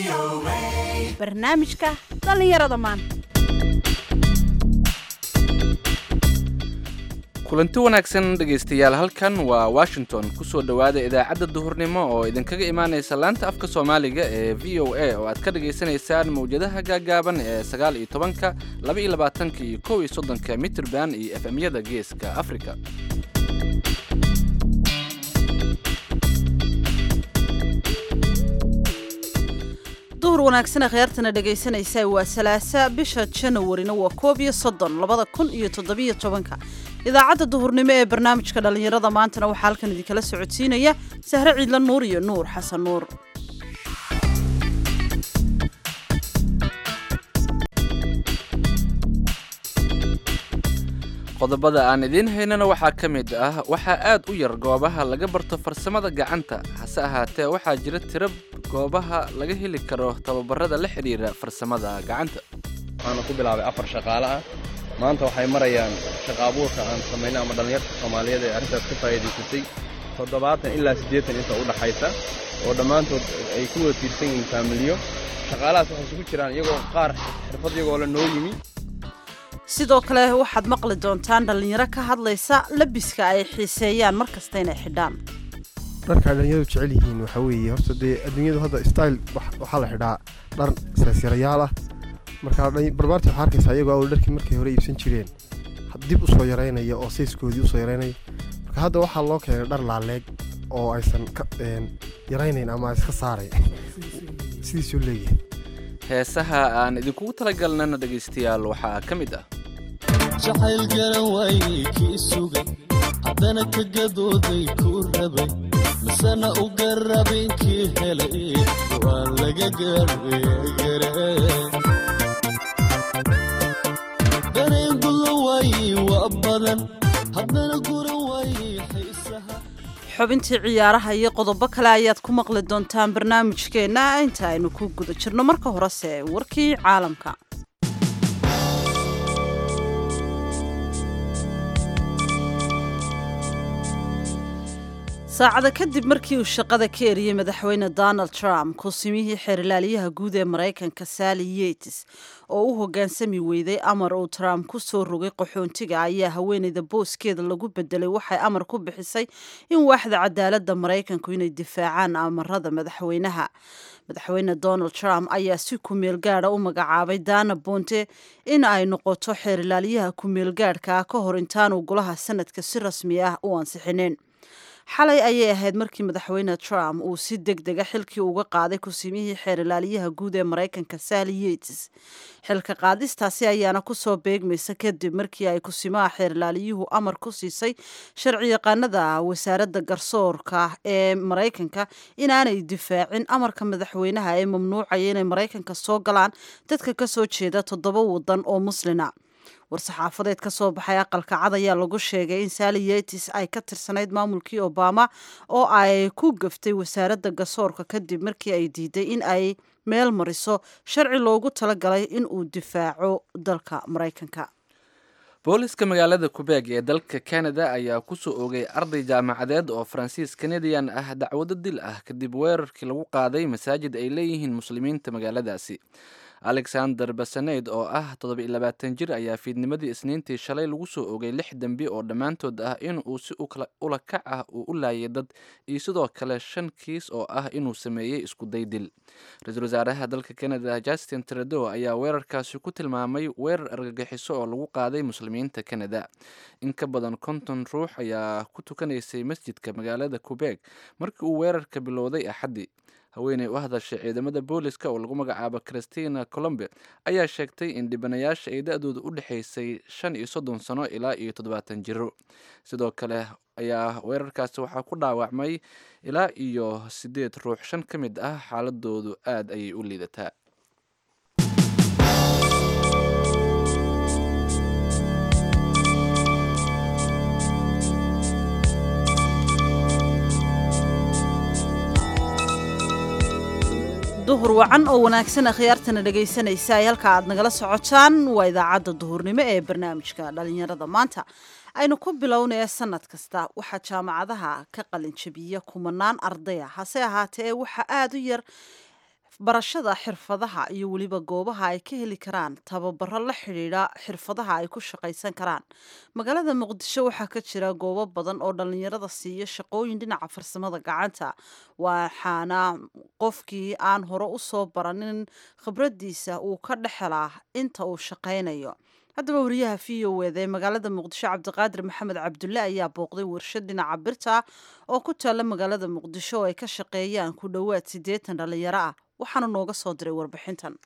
barnaamijka dhallinyarada maanta kulanti wanaagsan dhegaystayaal halkan waa washington kusoo dhowaada idaacadda duhurnimo oo idinkaga imaanaysa laanta afka soomaaliga ee v o a oo aad ka dhagaysanaysaan mawjadaha gaagaaban ee sagaal iyo tobanka laba iyo labaatanka iyo kow iyo soddonka mitrban iyo efemyada geeska afrika duhur wanaagsan khiyaartana dhegaysanaysa waa salaasa bisha janawarina waa koob iyo soddon labada kun iyo toddobiyo tobanka idaacadda duhurnimo ee barnaamijka dhallinyarada maantana waxaa halkan idinkala socodsiinaya sahre ciidla nuur iyo nuur xasan nuur qodobada aan idiin haynana waxaa ka mid ah waxaa aad u yar goobaha laga barto farsamada gacanta hase ahaatee waxaa jira tiro goobaha laga heli karo tababarada la xidhiira farsamada gacanta waxaana ku bilaabay afar shaqaale ah maanta waxay marayaan shaqa abuurka aan samaynay ama dhallinyarta soomaaliyeed ee arrintaas ka faa'iidaysatay toddobaatan ilaa siddeetan inta u dhaxaysa oo dhammaantood ay ku wada tiirsan yihiin faamiliyo shaqaalahaas waxay isugu jiraan iyagoo qaar xirfad iyagoo la noo yimi sidoo kale waxaad maqli doontaan dhallinyaro ka hadlaysa labiska ay xiiseeyaan mar kasta inay xidhaan dharka ay dhalinyaradu jecel yihiin waxaa weeye horta dee adduunyadu hadda style waxaa la xidhaa dhar seesyarayaal ah marka barbaartii waxaa arkaysaa iyagoo awal dharkii markay hore iibsan jireen dib u soo yaraynaya oo sayskoodii usoo yaraynaya marka hadda waxaa loo keenay dhar laaleeg oo aysan ka yaraynayn ama iska saaray sidiisuu leeyahay heesaha aan idinkugu talagalnana dhegaystayaal waxaa ka mid ah jacayl garan waayey kii sugay haddana ka gadooday kuu rabay misena u garabin kii helay waa laga gargare dareen gulla waayey waa badan haddana guran waayey xiisaha xubintii ciyaaraha iyo qodobo kale ayaad ku maqli doontaan barnaamijkeenna inta aynu ku guda jirno marka horese warkii caalamka saacada kadib markii uu shaqada ka eriyey madaxweyne donald trump kusimihii xeerilaalyaha guud ee maraykanka sally yetis oo u hoggaansami weyday amar uu trump ku soo rogay qaxoontiga ayaa haweeneyda booskeeda lagu bedelay waxay amar ku bixisay in waaxda cadaaladda maraykanku inay difaacaan amarada madaxweynaha madaxweyne donald trump ayaa si kumeel gaada u magacaabay dana bonte in ay noqoto xeerilaalyaha kumeel gaadhka ah ka hor intaanu golaha sanadka si rasmi ah u ansixineen xalay ayay ahayd markii madaxweyne trump uu si deg dega xilkii uga qaaday kusimihii xeerilaalyaha guud ee maraykanka sally yetis xilka qaadistaasi ayaana kusoo beegmaysa kadib markii ay kusimaha xeerilaalyuhu amar ku siisay sharci yaqaanada wasaaradda garsoorka ee maraykanka inaanay difaacin amarka madaxweynaha ee mamnuucaya inay maraykanka soo galaan dadka kasoo jeeda toddoba wadan oo muslina war-saxaafadeed ka soo baxay aqalka cad ayaa lagu sheegay in sally yetis ay ka tirsanayd maamulkii obama oo ay ku gaftay wasaaradda garsoorka kadib markii ay diiday in ay meel mariso sharci loogu talagalay in uu difaaco dalka maraykanka booliska magaalada kubeeg ee dalka canada ayaa kusoo oogay arday jaamacadeed oo faransiis canadian ah dacwado dil ah kadib weerarkii lagu qaaday masaajid ay leeyihiin muslimiinta magaaladaasi alexander basaneyd oo ah toddoba-iyo labaatan jir ayaa fiidnimadii isniintii shalay lagu soo ogay lix dembi oo dhammaantood ah in uu si ula kac ah uu u laayay dad iyo sidoo kale shan kiis oo ah inuu sameeyey iskuday dil ra-iisul wasaaraha dalka canada justin trudeau ayaa weerarkaasi ku tilmaamay weerar argagixiso oo lagu qaaday muslimiinta canada in ka badan konton ruux ayaa ku tukanaysay masjidka magaalada kubeeg markii uu weerarka bilowday axaddii haweeney u hadashay ciidamada booliska oo lagu magacaabo christina colombe ayaa sheegtay in dhibanayaasha ay da-dooda u dhexaysay shan iyo soddon sano ilaa iyo toddobaatan jiro sidoo kale ayaa weerarkaasi waxaa ku dhaawacmay ilaa iyo siddeed ruux shan ka mid ah xaaladoodu aad ayay u liidataa duhur wacan oo wanaagsan akhyaartana dhegaysanaysa ay halka aad nagala socotaan waa idaacadda duhurnimo ee barnaamijka dhalinyarada maanta aynu ku bilownaya sanad kasta waxaa jaamacadaha ka qalinjabiya kumanaan ardaya hase ahaatee waxaa aada u yar barashada xirfadaha iyo weliba goobaha ay ka heli karaan tababaro la xidhiidha xirfadaha ay ku shaqaysan karaan magaalada muqdisho waxaa ka jira goobo badan oo dhallinyarada siiya shaqooyin dhinaca farsamada gacanta waxaana qofkii aan hore u soo baranin khibraddiisa uu ka dhexelaa inta uu shaqaynayo haddaba wariyaha v o eda ee magaalada muqdisho cabdiqaadir maxamed cabdulle ayaa booqday warshad dhinaca birta oo ku taalla magaalada muqdisho oo ay ka shaqeeyaan ku dhowaad siddeetan dhallinyaro ah waxaana nooga soo diray warbixintan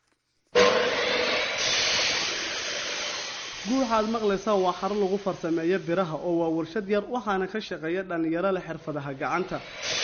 guuxaad maqlaysaan waa xarun lagu farsameeyo biraha oo waa warshad yar waxaana ka shaqeeya dhallinyaro leh xirfadaha gacanta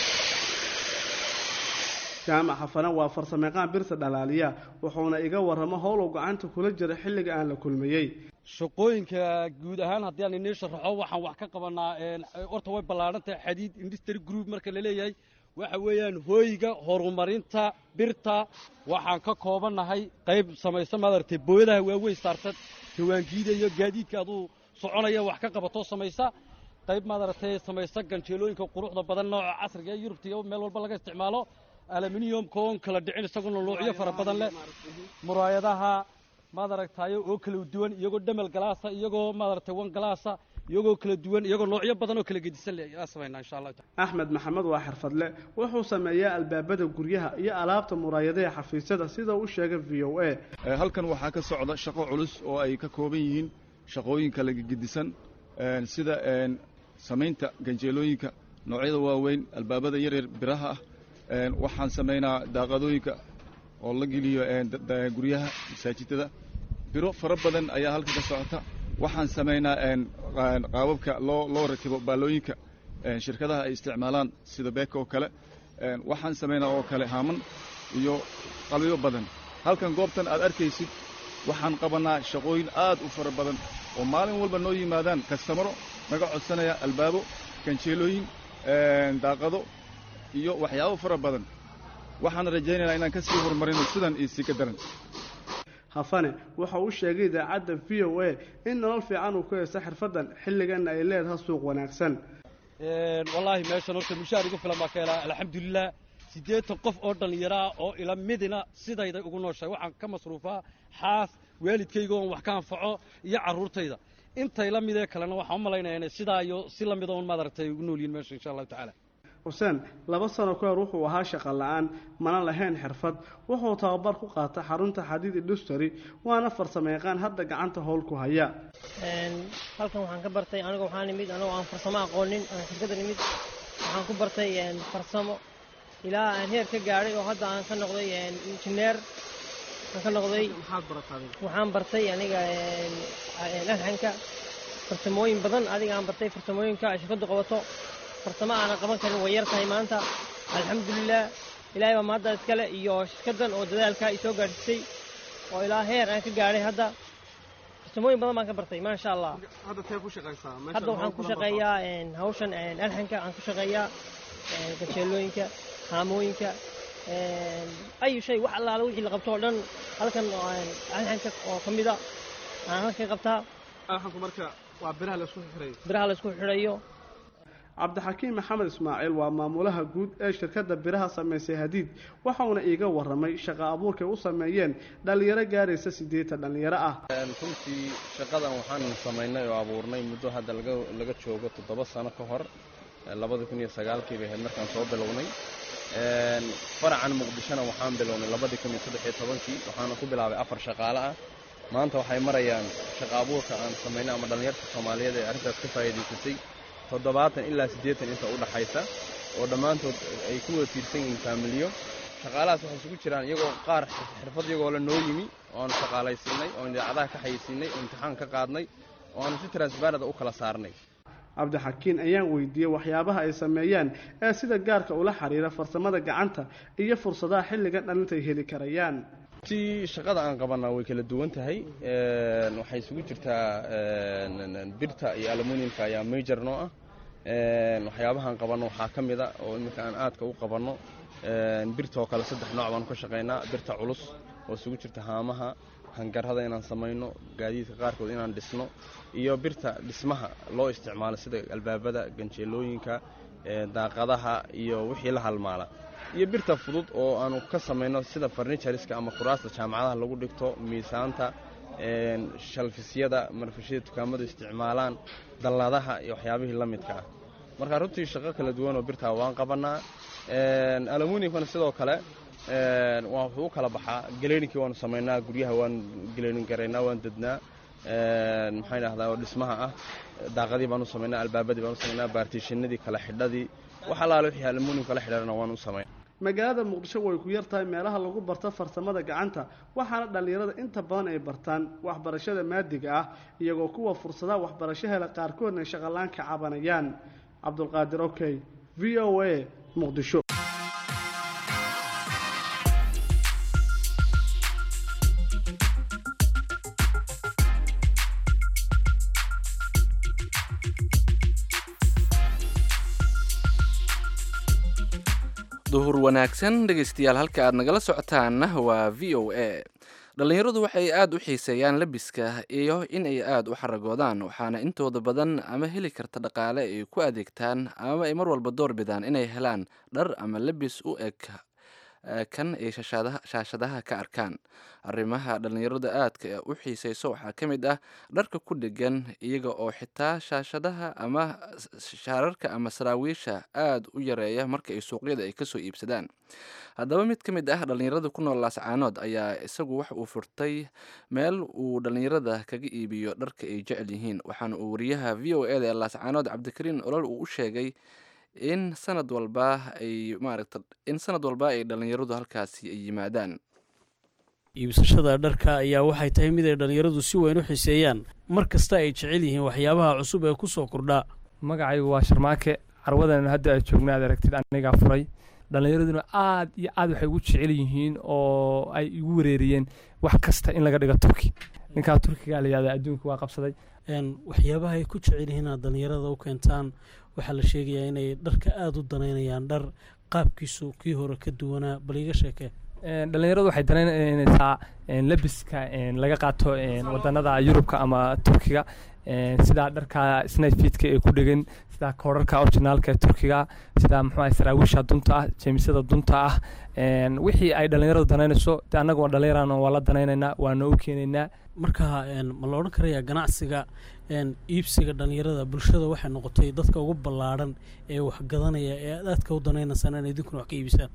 jaamac xafana waa farsameeqaan birta dhalaaliya wuxuuna iga warramo howlow gacanta kula jira xilliga aan la kulmayey shaqooyinka guud ahaan haddii aan inii sharaxo waxaan wax ka qabanaa horta way ballaadhan tahay xadiid industry group marka la leeyahay waxa weeyaan hooyga horumarinta birta waxaan ka koobannahay qayb samaysa maaragtay booyadaha waaweyn saarsan tawaangiida iyo gaadiidka aduu soconaya wax ka qabatoo samaysa qayb maaragtay samaysa ganjeelooyinka quruxda badan nooca casriga ee yurubta iyo meel walba laga isticmaalo aluminiumka oon kala dhicin isaguna noocyo fara badan leh muraayadaha maad aragtayo oo kala duwan iyagoo dhamal galaasa iyagoo maaragtay wan galaasa iyagoo kala duwan iyagoo noocyo badan oo kala gedisan leh aan samaynaa insha allah axmed maxamed waa xirfadle wuxuu sameeyaa albaabada guryaha iyo alaabta muraayadaha xafiisyada sida uu sheegay v o a halkan waxaa ka socda shaqo culus oo ay ka kooban yihiin shaqooyinka laga gedisan sida samaynta ganjeelooyinka noocyada waaweyn albaabada yaryar biraha ah waxaan samaynaa daaqadooyinka oo la geliyo guryaha masaajidada biro fara badan ayaa halka ka socota waxaan samaynaa qaababka loo loo rakibo baalooyinka shirkadaha ay isticmaalaan sida beeka oo kale waxaan samaynaa oo kale haaman iyo qalbiyo badan halkan goobtan aad arkaysid waxaan qabannaa shaqooyin aad u fara badan oo maalin walba noo yimaadaan kastamaro naga codsanaya albaabo ganjeelooyin daaqado iyo waxyaabo fara badan waxaan rajaynaynaa inaan ka sii horumarino sidan iyo sii ka daran hafane waxa uu sheegay idaacadda v o a in nolol fiican uu ku haysto xirfaddan xilliganna ay leedahay suuq wanaagsan wallaahi meeshan horta mushaar igu filan baa ka helaa alxamdulilah siddeetan qof oo dhallinyaro ah oo ila midina sidayday ugu nooshahay waxaan ka masruufaa xaas waalidkayga oon wax ka anfaco iyo carruurtayda intay la midee kalena waxaan u malaynaya inay sidaa iyo si la mida un maaragtay ugu nool yihin meesha insha allahu tacaala xuseen laba sano ka hor wuxuu ahaa shaqo la-aan mana lahayn xirfad wuxuu tababar ku qaata xarunta xadiid industry waana farsamayaqaan hadda gacanta howl ku haya halkan waxaan ka bartay aniga waxaan imid anigoo aan farsamo aqoonin aan shirkaddan imid waxaan ku bartay farsamo ilaa aan heer ka gaadhay oo hadda aan ka noqday injineer aan ka noqday waxaan bartay aniga alxanka farsamooyin badan adiga aan bartay farsamooyinka ay shirkaddu qabato farsamo aanan qaban karin way yar tahay maanta alxamdulilah ilaahay baa maadda iskale iyo shirkaddan oo dadaalka i soo gaadhisay oo ilaa heer aan ka gaadhay hadda farsamooyin badan baan ka bartay maasha allah hadda tee ku shaqaysaa hadda waxaan ku shaqeeyaa hawshan alxanka aan ku shaqeeyaa gajeelooyinka haamooyinka ayu shay wax allaala wixii la qabto oo dhan halkan alxanka oo ka mida aan halkan qabtaa alxanku marka waa biraha laisku xirayo biraha laisku xidhayo cabdixakiim maxamed ismaaciil waa maamulaha guud ee shirkadda biraha samaysay hadiid waxauna iiga warramay shaqa abuurkay u sameeyeen dhallinyaro gaaraysa siddeetan dhallinyaro ah runtii shaqadan waxaan samaynay oo abuurnay muddo hadda laga joogo toddoba sano ka hor labadii kun iyo sagaalkii bay ahayd markaan soo bilownay faracan muqdishona waxaan bilownay labadii kun iyo saddex iyo tobankii waxaana ku bilaabay afar shaqaale ah maanta waxay marayaan shaqa abuurka aan samaynay ama dhallinyarta soomaaliyeed ee arrintaas ka faa'iidaysatay toddobaatan ilaa siddeetan inta u dhaxaysa oo dhammaantood ay ku wada tiirsan yihiin faamiliyo shaqaalahaas waxay isugu jiraan iyagoo qaar xirfad iyagoo la noo yimi oo aanu shaqaalaysiinay oo idaacadaha ka xayeysiinay oo imtixaan ka qaadnay oo aanu si transbarada u kala saarnay cabdixakiin ayaan weydiiyey waxyaabaha ay sameeyaan ee sida gaarka ula xiriira farsamada gacanta iyo fursadaha xilligan dhalintay heli karayaan ti shaqada aan qabanaa way kala duwan tahay waxay isugu jirtaa birta iyo aluminiumka ayaa major noo ah waxyaabahaan qabanno waxaa ka mid a oo iminka aan aadka u qabanno birtaoo kale saddex nooc baanu ka shaqaynaa birta culus oo isugu jirta haamaha hangarada inaan samayno gaadiidka qaarkood inaan dhisno iyo birta dhismaha loo isticmaalo sida albaabada ganjeelooyinka daaqadaha iyo wixii la halmaala iyo birta fudud oo aanu ka samayno sida farnichariska ama kuraasta jaamacadaha lagu dhigto miisaanta shalfisyada marfishada dukaamadu isticmaalaan dalladaha iyo waxyaabihii la midka ah marka runtii shaqo kala duwan oo birtaa waan qabannaa aluminiumkana sidoo kale wuxuu u kala baxaa galeeninkii waanu samaynaa guryaha waan galeenin garaynaa waan dednaa maxaan idhahdaa oo dhismaha ah daaqadii baanu samaynaa albaabadii baanu samaynaa baartiishinadii kala xidhadii wax allaale wixii aluminium kala xidhana waanu u samayn magaalada muqdisho way ku yar tahay meelaha lagu barto farsamada gacanta waxaana dhallinyarada inta badan ay bartaan waxbarashada maadiga ah iyagoo kuwa fursadaha waxbarasho hela qaarkoodna ay shaqalaan ka cabanayaan cabdulqaadir okey v o a muqdisho duhur wanaagsan dhegaystayaal halka aad nagala socotaanna waa v o a dhallinyaradu waxay aada u xiiseeyaan labiska iyo in ay aada u xaragoodaan waxaana intooda badan ama heli karta dhaqaale ay ku adeegtaan ama ay mar walba door bidaan inay helaan dhar ama labis u eg kan ay shaashadaha ka arkaan arrimaha dhallinyarada aadka u xiiseyso waxaa ka mid ah dharka ku dhegan iyaga oo xitaa shaashadaha ama shaararka ama saraawiisha aada u yareeya marka ay suuqyada ay kasoo iibsadaan haddaba mid ka mid ah dhallinyarada ku nool laascaanood ayaa isagu wax uu furtay meel uu dhallinyarada kaga iibiyo dharka ay jecel yihiin waxaana uu wariyaha v o eda ee laascaanood cabdikariin olol uu u sheegay in sanad walba ay maaragta in sanad walba ay dhallinyaradu halkaasi ay yimaadaan iibsashada dharka ayaa waxay tahay mid ay dhallinyaradu si weyn u xiseeyaan mar kasta ay jecel yihiin waxyaabaha cusub ee ku soo kordhaa magacaygu waa sharmaake carwadan hadda aad joogna aad aragtid anigaa furay dhallinyaraduna aad iyo aad waxay ugu jecel yihiin oo ay igu wareeriyeen wax kasta in laga dhigo turki ninkaa turkiga la yihahda adduunka waa qabsaday waxyaabaha ay ku jecel yihiin aad dhallinyarada u keentaan waxaa la sheegayaa inay dharka aada u danaynayaan dhar qaabkiisu kii hore ka duwanaa bal iga sheekee dhallinyaradu waxay danaynaysaa labiska laga qaato wadanada yurubka ama turkiga sidaa dharka snayfidka ee ku dhegan sidaa koodharka orginaalka ee turkiga sidaa muxuu saraawiisha dunta ah jeemisada dunta ah wixii ay dhallinyaradu danaynayso de annaga waa dhallinyarana waa la danaynaynaa waana u keenaynaa marka ma la odhan karayaa ganacsiga iibsiga dhallinyarada bulshada waxay noqotay dadka ugu ballaadhan ee waxgadanaya ee aad aadka u danaynaysaan in idinkuna wax ka iibisaan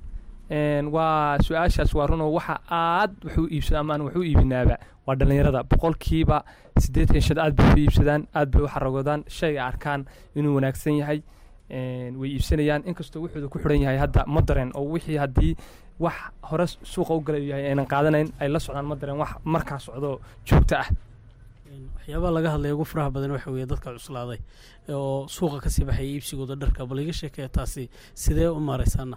waa su-aashaas waa runoo waxa aad wax u iibsada ama aan wax u iibinaaba waa dhallinyarada boqolkiiba siddeetan shad aad bay u iibsadaan aad bay u xaragoodaan shayga arkaan inuu wanaagsan yahay way iibsanayaan inkastoo wuxuuda ku xidhan yahay hadda ma dareen oo wixii haddii wax hore suuqa u galay yahay aynan qaadanayn ay la socdaan ma dareen wax markaa socdo joogto ah waxyaabaha laga hadlaya ugu faraha badan waxa weeye dadka cuslaaday oo suuqa kasii baxaya iibsigooda dharka bal iga sheekaya taasi sidee u maaraysaana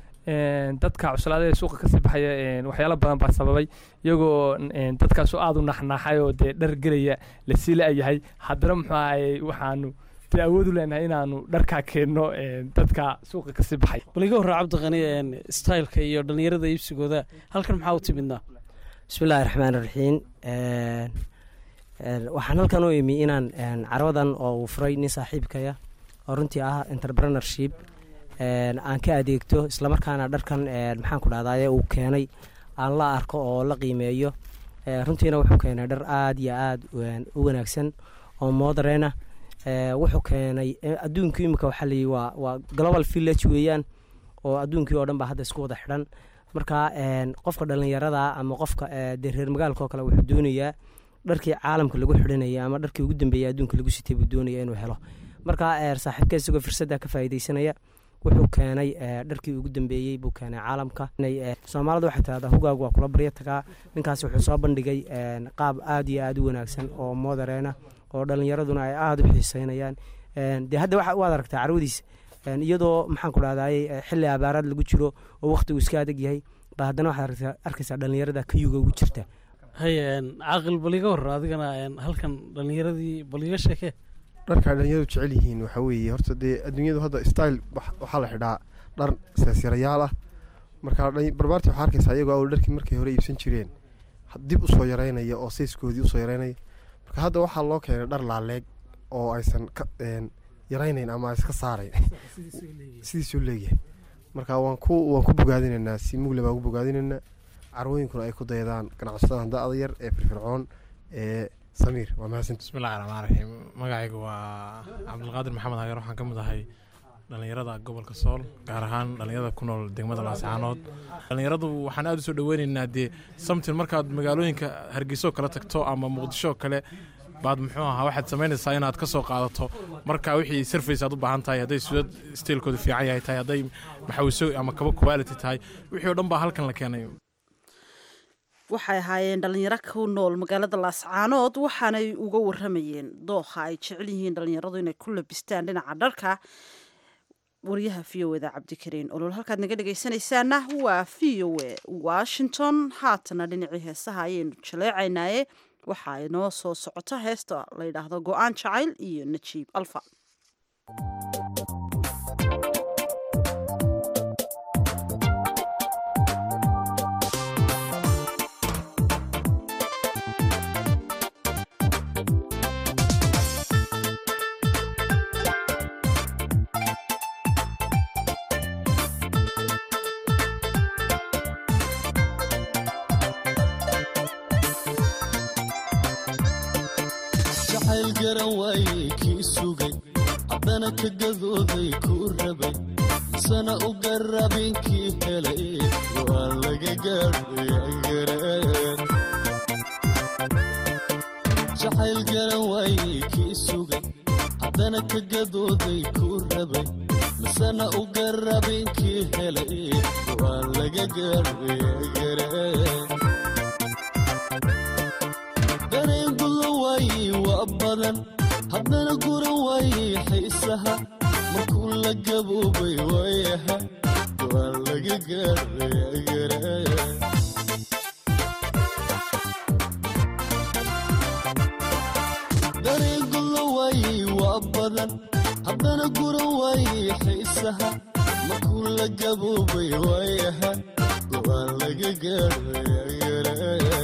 dadka cuslaada ee suuqa kasii baxaya waxyaalo badan baa sababay iyagoo dadkaasoo aada u naxnaaxay oo dee dhar gelaya lasii la-yahay haddana muxuu ahay waxaanu dee awood u leenahay inaanu dharkaa keenno dadka suuqa kasii baxay bal iga horraa cabdiqani styleka iyo dhallinyarada iibsigooda halkan maxaa u timidnaa bismillahi raxmaan raxiim waxaan halkan u imi inaan carwadan oo uu furay nin saaxiibkaya oo runtii ah entrepreneurship aan ka adeegto islamarkaana dharkan maxaan ku dhahdaye uu keenay aan la arko oo la qiimeeyo runtiina wuxuu keenay dhar aada iyo aada u wanaagsan oo moderena wuxuu keenay adduunkii imika waxaa layihi waa waa global village weeyaan oo adduunkii oo dhan baa hadda isku wada xidhan marka qofka dhallinyarada ama qofka dee reer magaalka oo kale wuxuu doonayaa dharkii caalamka lagu xidhanaya ama dharkii ugu dambeeyay adduunka lagu sitay buu doonaya inuu helo marka saaxiibka isagoo fursadda ka faa'iidaysanaya wuxuu keenay dharkii ugu dambeeyey buu keenay caalamka soomaalida waxay tidhahdaa hugaagu waa kula barya tagaa ninkaas wuxuu soo bandhigay qaab aada iyo aada u wanaagsan oo moderena oo dhallinyaraduna ay aada u xiiseynayaan dee hadda waxa waad aragtaa carwadiisa iyadoo maxaan ku dhahdaye xilli abaaraad lagu jiro oo wakhtigu iska adag yahay ba haddana waxaad arkaysaa dhallinyarada kayuga ugu jirta haye caaqil bal iga hor adigana halkan dhallinyaradii bal iga sheekee dharka dhalinyaradu jecel yihiin waxaa weeye horta dee adduunyadu hadda style waxaa la xidhaa dhar seesyarayaal ah marka barbaartii waxaa arkaysaa iyagoo awal dharkii markay hore iibsan jireen dib usoo yareynaya oo sayskoodii usoo yareynaya marka hadda waxaa loo keenay dhar laaleeg oo aysan yaraynayn ama iska saarayn sidiisuu leeyahay marka waan ku waan ku bogaadinaynaa si mugle baan ku bogaadinaynaa carwooyinkuna ay ku daydaan ganacsatada da-da yar ee firfircoon ee samiir waa mahadsanti bismillahi raxmaan raxiim magacaygu waa cabdulqaadir maxamed hageer waxaan ka mid ahay dhallinyarada gobolka sool gaar ahaan dhallinyarada ku nool degmada laascaanood dhallinyaradu waxaan aada u soo dhaweynaynaa dee samtin markaad magaalooyinka hargeyso kale tagto ama muqdisho kale baad muxuu ahaa waxaad samaynaysaa inaad ka soo qaadato marka wixii sarface aad u baahan tahay hadday sudad steelkoodu fiican yahay tahay hadday maxawiso ama kaba quality tahay wixii oo dhan baa halkan la keenay waxay ahaayeen dhallinyaro ku nool magaalada laascaanood waxaanay uga waramayeen dooha ay jecel yihiin dhallinyaradu inay ku labistaan dhinaca dharka waryaha v o eda cabdikariin olol halkaad naga dhegaysanaysaana waa v o e washington haatana dhinacii heesaha ayaynu jaleecaynaaye waxaa inoo soo socota heesta la yidhaahdo go-aan jacayl iyo najiib alfa jacayl garan waayey kii sugay haddana ka gadooday kuu rabay misana u garabin kii helay waa laga gaadhayagaran jacayl garan waayey kii sugay haddana ka gadooday kuu rabay misana u garabin kii helay waa laga gaadhayagaran dareen guda waayey waa badan haddana guran waayey xiisaha markuu la gaboobay waayaha waa laga gaadhayagara dareen guda waayey waa badan haddana guran waayey xiisaha markuu la gaboobay waayaha waa laga gaadhayagara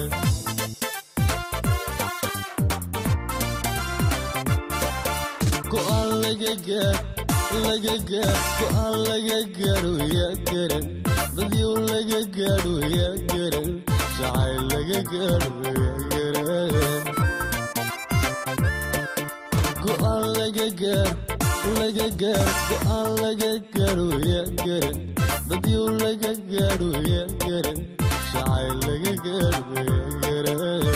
go'aan laga gaar laga gaar go'aan laga gaaro yaa garan dadyow laga gaadho yaa garan jacayl laga gaadho yaa garan go'aan laga gaar laga gaar go'aan laga gaaro yaa garan dadyow laga gaadho yaa garan jacayl laga gaadho yaa garan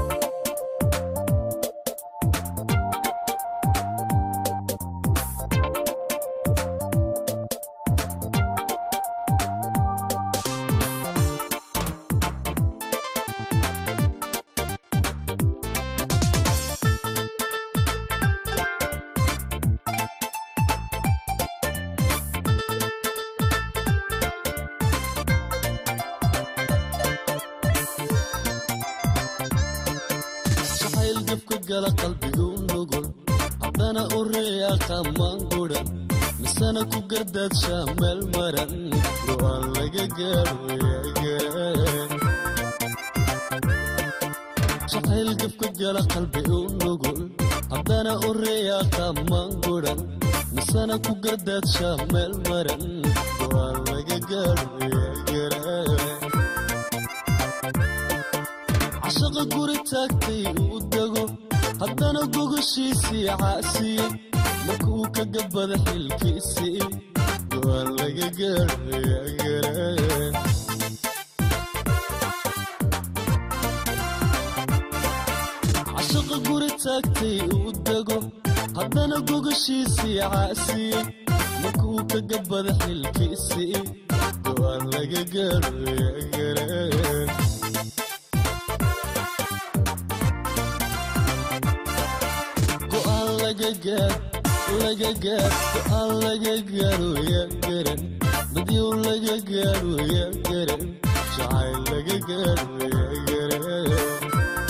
jacayl gabka gala qalbigu nugul haddana u reeyaqa maangudan misana ku gardaadshaa meel maran go'aan laga gaadho yaagaran jacayl gabka gala qalbi u nugul haddana u reeyaqa maangudan misana ku gardaadshaa meel maran go'aan laga gaadho yaagaran cashaqa guri taagtay uu dego haddana gogoshiisii caasiye markuu ka gabada xilkiisii go'aan laga gaadhayagaran cashaqa guri taagtay uu dego haddana gogoshiisii caasiye markuu ka gabada xilkiisii go'aan laga gaadhayagaran go'aan laga gaar laga gaar go'aan laga gaaro yaa garan dadyow laga gaaro yaa garan jacayl laga gaaro yaa garan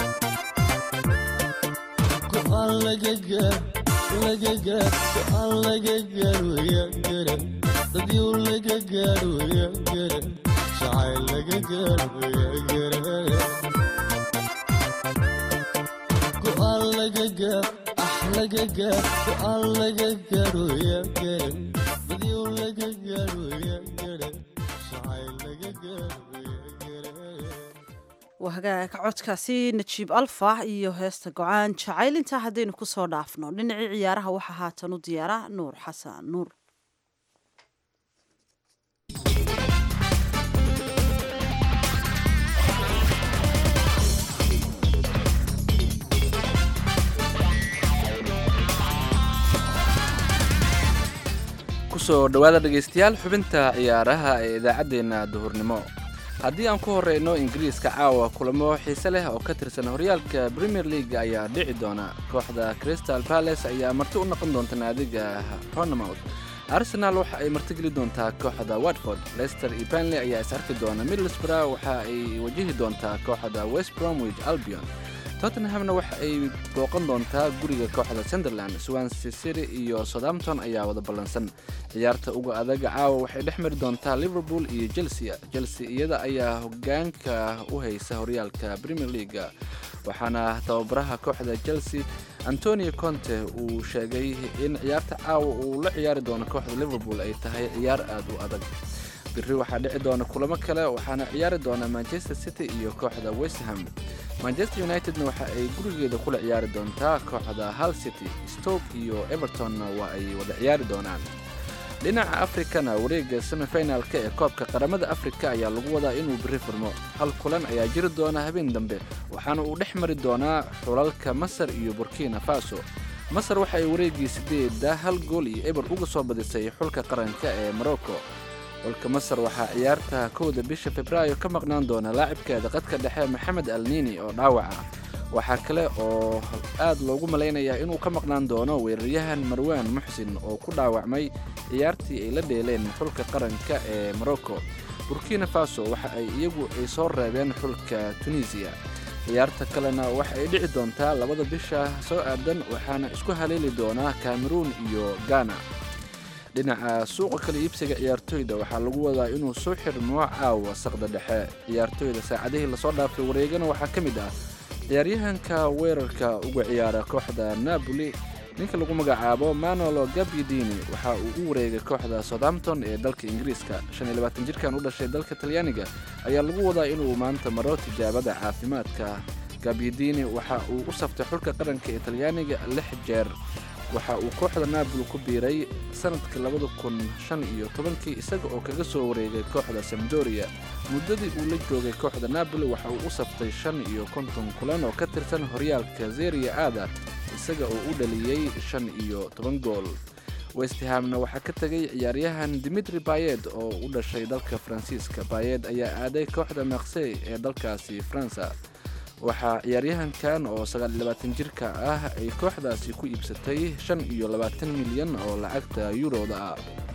go'aan laga gaar laga gaar go'aan laga gaaro yaa garan dadyow laga gaaro yaa garan jacayl laga gaaro yaa garan go'aan laga gaar ah laga gaar go'aan laga gaaro yaa garan badyo laga gaaro yaa garan jacayl laga gaaro yaa garan waa hagaag codkaasi najiib alfax iyo heesta go-aan jacayl intaa haddaynu ku soo dhaafno dhinacii ciyaaraha waxaa haatan u diyaara nuur xasan nuur kusoo dhowaada dhegaystayaal xubinta ciyaaraha ee idaacaddeenna duhurnimo haddii aan ku horeyno ingiriiska caawa kulamo xiise leh oo ka tirsan horyaalka premier league ayaa dhici doona kooxda crystal palace ayaa marti u noqon doonta naadiga ronamouth arsenal waxa ay martigeli doontaa kooxda watford leicester iyo banley ayaa is arki doona middlesbrough waxa ay wajihi doontaa kooxda west bromwich albion tottenhamna waxa ay booqan doontaa guriga kooxda sunderland swansea city iyo southampton ayaa wada ballansan ciyaarta uga adaga caawa waxay dhex mari doontaa liverpool iyo chelsea chelsea iyada ayaa hogaanka u haysa horyaalka premier league waxaana tababaraha kooxda chelsea antonio conte uu sheegay in ciyaarta caawa uu la ciyaari doono kooxda liverpool ay tahay ciyaar aad u adag biri waxaa dhici doona kulamo kale waxaana ciyaari doona manchester city iyo kooxda westham manchester unitedna waxa ay gurigeeda kula ciyaari doontaa kooxda hal city stoke iyo evertonna waa ay wada ciyaari doonaan dhinaca afrikana wareegga semifinalka ee koobka qaramada afrika ayaa lagu wadaa inuu biri furmo hal kulan ayaa jiri doona habeen dambe waxaana uu dhex mari doonaa xulalka masar iyo burkina faso masar waxa ay wareeggii sideeda hal gool iyo eber uga soo badisay xulka qaranka ee morocco xulka masar waxaa ciyaarta kowda bisha febraayo ka maqnaan doona laacibkeeda qadka dhexe maxamed alnini oo dhaawaca waxaa kale oo aad loogu malaynayaa inuu ka maqnaan doono weeraryahan marwaan muxsin oo ku dhaawacmay ciyaartii ay la dheeleen xulka qaranka ee morocco burkina faso waxa ay iyagu ay soo reebeen xulka tunisiya ciyaarta kalena waxa ay dhici doontaa labada bisha soo aadan waxaana isku haleeli doonaa cameruun iyo ghana dhinaca suuqa kala iibsiga ciyaartoyda waxaa lagu wadaa inuu soo xirmo caawa saqda dhexe ciyaartoyda saacadihii lasoo dhaafay wareegana waxaa ka mid ah ciyaaryahanka weerarka uga ciyaara kooxda napoli ninka lagu magacaabo manolo gabyidini waxa uu u wareegay kooxda southampton ee dalka ingiriiska jirkan u dhashay dalka talyaaniga ayaa lagu wadaa inuu maanta maro tijaabada caafimaadka gabyidini waxa uu u saftay xulka qaranka ee talyaaniga lix jeer waxa uu kooxda naaboli ku biiray sanadka labada kun shan iyo tobankii isaga oo kaga soo wareegay kooxda samdoria muddadii uu la joogay kooxda naaboli waxa uu u saftay shan iyo konton kulan oo ka tirsan horyaalka zeria aada isaga oo u dhaliyey shan iyo toban gool westhamna waxaa ka tegay ciyaaryahan dimitri bayed oo u dhashay dalka faransiiska bayed ayaa aaday kooxda maksey ee dalkaasi faransa waxaa ciyaaryahankan oo jirka ah ay kooxdaasi ku iibsatay milyan oo lacagta yuroda ah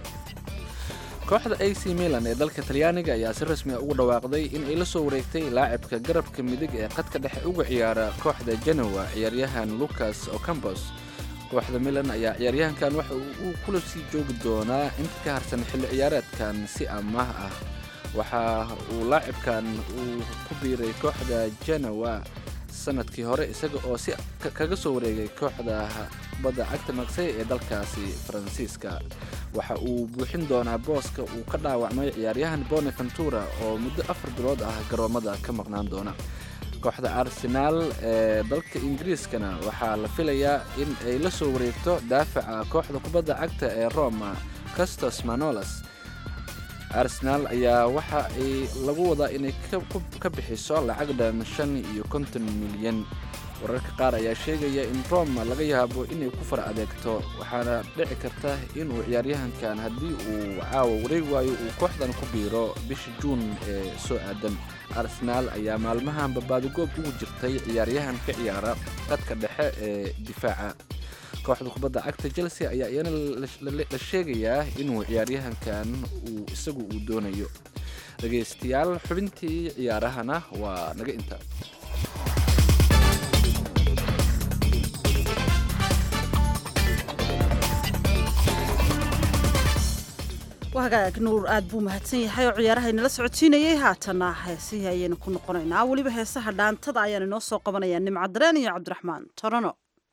kooxda ac milan ee dalka talyaaniga ayaa si rasmi a ugu dhawaaqday in ay la soo wareegtay laacibka garabka midig ee qadka dhexe uga ciyaara kooxda genowa ciyaaryahan lucas ocampos kooxda milan ayaa ciyaaryahankan waxa uu kula sii joogi doonaa inta ka harsan xilli ciyaareedkan si amaah ah waxa uu laacibkan uu ku biiray kooxda genowa sanadkii hore isaga oo si kaga soo wareegay kooxda badda cagta maksey ee dalkaasi faransiiska waxa uu buuxin doonaa booska uu ka dhaawacmay ciyaaryahan boneventura oo muddo afar bilood ah garoomada ka maqnaan doona kooxda arsenaal ee dalka ingiriiskana waxaa la filayaa in ay la soo wareegto daafaca kooxda kubadda cagta ee roma castos manolas arsenaal ayaa waxa ay lagu wadaa inay ka bixiso lacag dhan shan iyo konton milyan wararka qaar ayaa sheegaya in roma laga yaabo inay ku far adeegto waxaana dhici karta inuu ciyaaryahankan haddii uu caawa wareegi waayo uu kooxdan ku biiro bisha juun ee soo aadan arsenaal ayaa maalmahan babaadigoob ugu jirtay ciyaaryahan ka ciyaara qadka dhexe ee difaaca kooxda kubadda cagta chelsea ayaa iyana la sheegayaa inuu ciyaaryahankan uu isagu uu doonayo dhegaystayaal xubintii ciyaarahana waa naga intaa wagaag nuur aad buu mahadsan yahay oo ciyaaraha inala socodsiinayay haatana heesihii ayaynu ku noqonaynaa weliba heesaha dhaantada ayaan inoo soo qabanayaa nimco dareen iyo cabdiraxmaan torono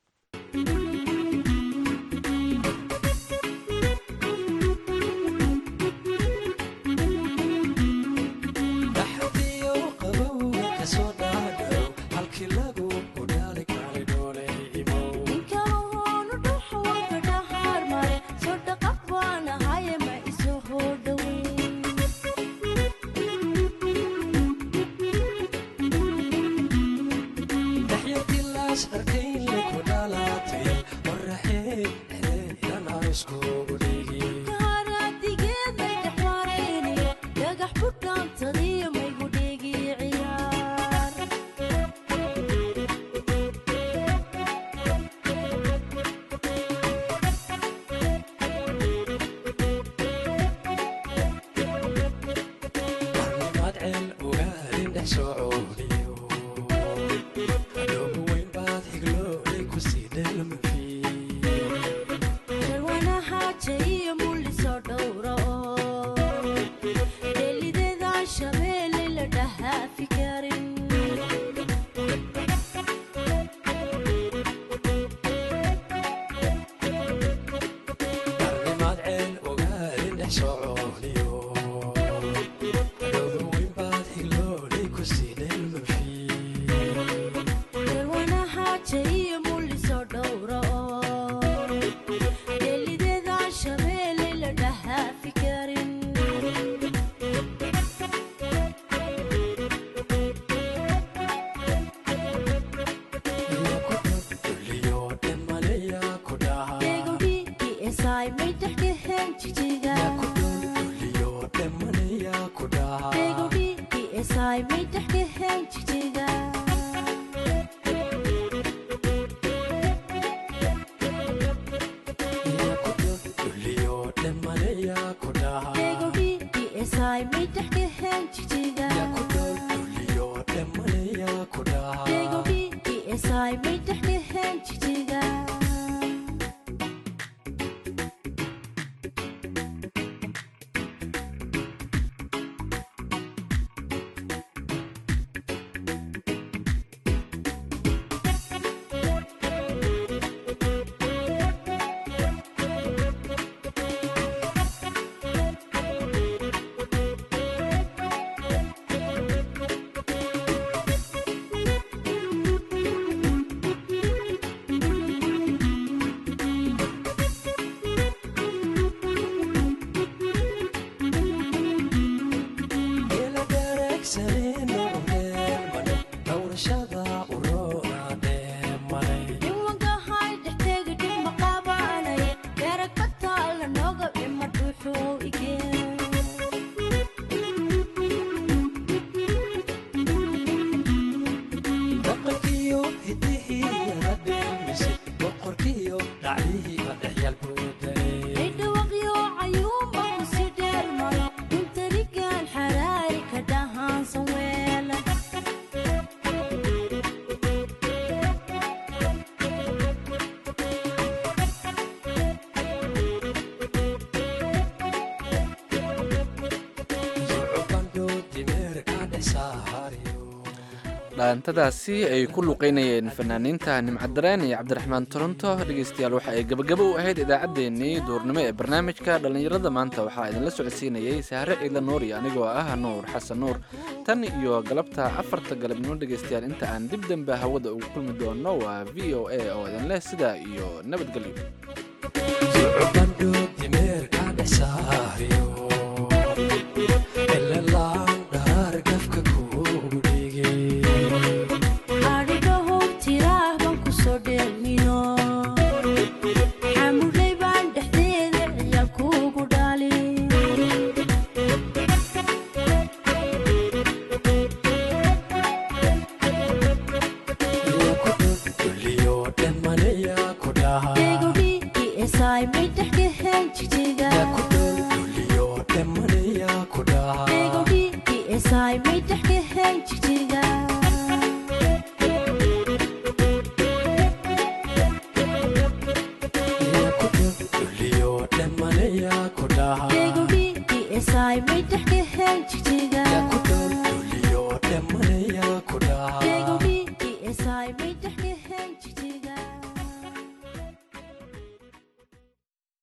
dhaantadaasi ay ku luqeynayeen fanaaniinta nimcadareen iyo cabdiraxmaan toronto dhegeystayaal waxa ay gabagabo u ahayd idaacaddeenii duurnimo ee barnaamijka dhallinyarada maanta waxaa idinla socodsiinayay sahre ciidla nuur iyo anigoo ah nuur xasan nuur tan iyo galabta afarta galabnimo dhegeystayaal inta aan dib dambe hawada ugu kulmi doono waa v o a oo idin leh sidaa iyo nabadgelyo Sai, me deh ke hen chichiga